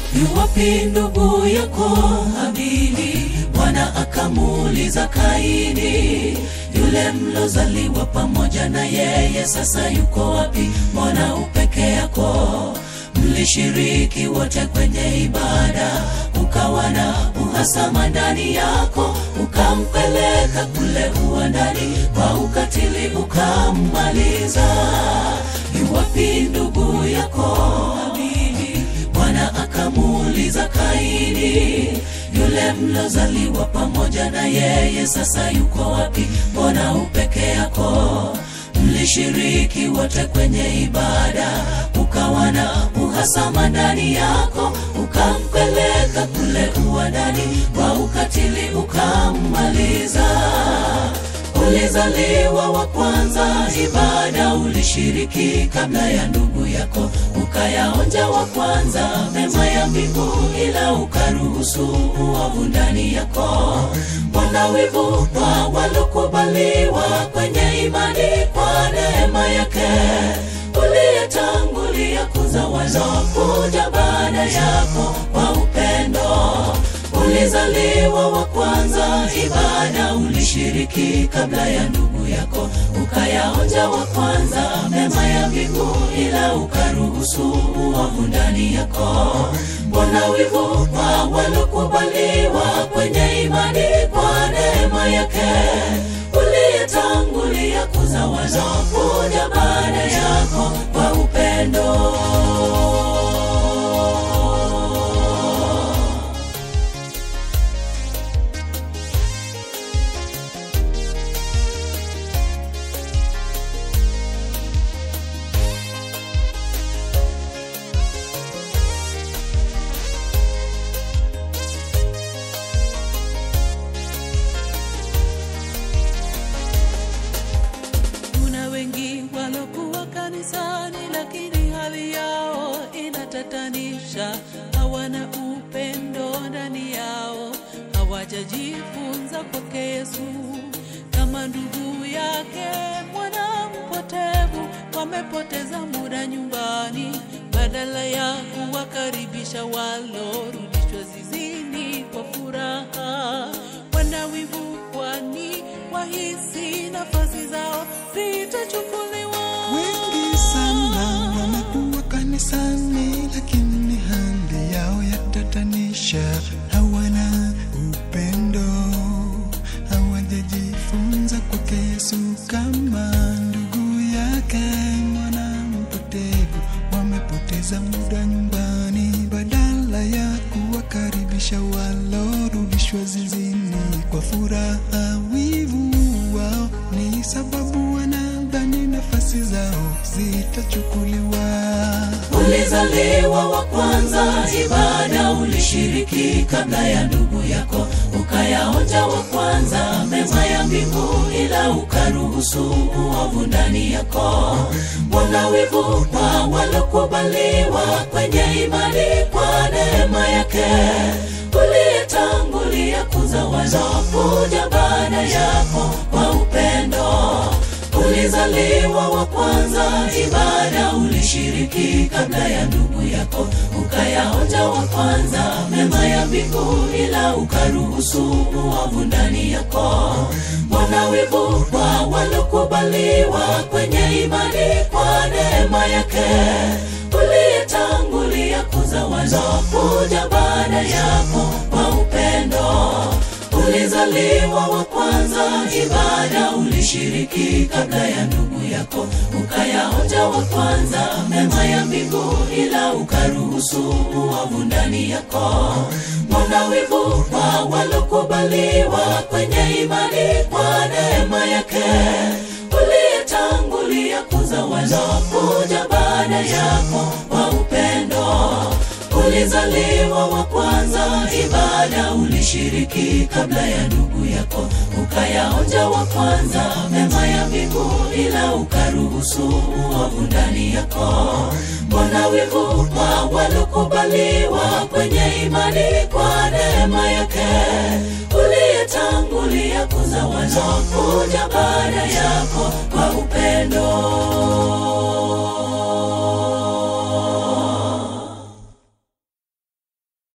yuwapi ndugu yako Habili? Bwana akamuuliza Kaini, yule mlozaliwa pamoja na yeye, sasa yuko wapi? Mbona upeke yako? Mlishiriki wote kwenye ibada, ukawa na uhasama ndani yako, ukampeleka kule uwandani kwa ukatili, ukammaliza. Yuwapi ndugu yako Habili? Bwana akamuuliza Kaini, yule mlozaliwa pamoja na yeye, sasa yuko wapi? Mbona upeke yako? Mlishiriki wote kwenye ibada, ukawa na uhasama ndani yako, ukampeleka kule uwandani kwa ukatili, ukammaliza. Ulizaliwa wa kwanza, ibada ulishiriki kabla ya ndugu yako, ukayaonja wa kwanza mema ya mbingu, ila ukaruhusu uovu ndani yako. Mbona wivu kwa walokubaliwa kwenye imani kwa neema yake, uliyetangulia kuza walokuja baada yako kwa upendo ulizaliwa wa kwanza, ibada ulishiriki kabla ya ndugu yako, ukayaonja wa kwanza mema ya mbingu, ila ukaruhusu uovu ndani yako. Mbona wivu kwa walokubaliwa kwenye imani kwa neema yake, uliyetangulia kuza walokuja baada yako kwa upendo Kuna wengi walokuwa kanisani, lakini hali yao inatatanisha. Hawana upendo ndani yao, hawajajifunza kwake Yesu. Kama ndugu yake mwana mpotevu, wamepoteza muda nyumbani, badala ya kuwakaribisha walorudishwa zizini kwa furaha. Wana wivu kwani wahisi nafasi zao zitachukuliwa. Wengi sana wamekuwa kanisani, lakini hali yao yatatanisha. Hawana upendo, hawajajifunza kwake Yesu. Kama ndugu yake mwana mpotevu, wamepoteza muda nyumbani, badala ya kuwakaribisha walorudishwa zizini kwa furaha. Wivu wao ni sababu wanadhani nafasi zao zitachukuliwa. Ulizaliwa wa kwanza, ibada ulishiriki kabla ya ndugu yako, ukayaonja wa kwanza mema ya mbingu, ila ukaruhusu uovu ndani yako. Mbona wivu kwa walokubaliwa kwenye imani kwa neema yake, uliyetangulia kuza walokuja baada yako kwa upendo ulizaliwa wa kwanza, ibada ulishiriki kabla ya ndugu yako, ukayaonja wa kwanza mema ya mbingu, ila ukaruhusu uovu ndani yako. Mbona wivu kwa walokubaliwa kwenye imani kwa neema yake, uliyetangulia kuza walokuja baada yako kwa upendo ulizaliwa wa kwanza, ibada ulishiriki kabla ya ndugu yako, ukayaonja wa kwanza mema ya mbingu, ila ukaruhusu uovu ndani yako. Mbona wivu kwa walokubaliwa kwenye imani kwa neema yake, uliyetangulia kuza walokuja baada yako kwa upendo ulizaliwa wa kwanza, ibada ulishiriki kabla ya ndugu yako, ukayaonja wa kwanza mema ya mbingu, ila ukaruhusu uovu ndani yako. Mbona wivu kwa walokubaliwa kwenye imani kwa neema yake, uliyetangulia kuza walokuja baada yako kwa upendo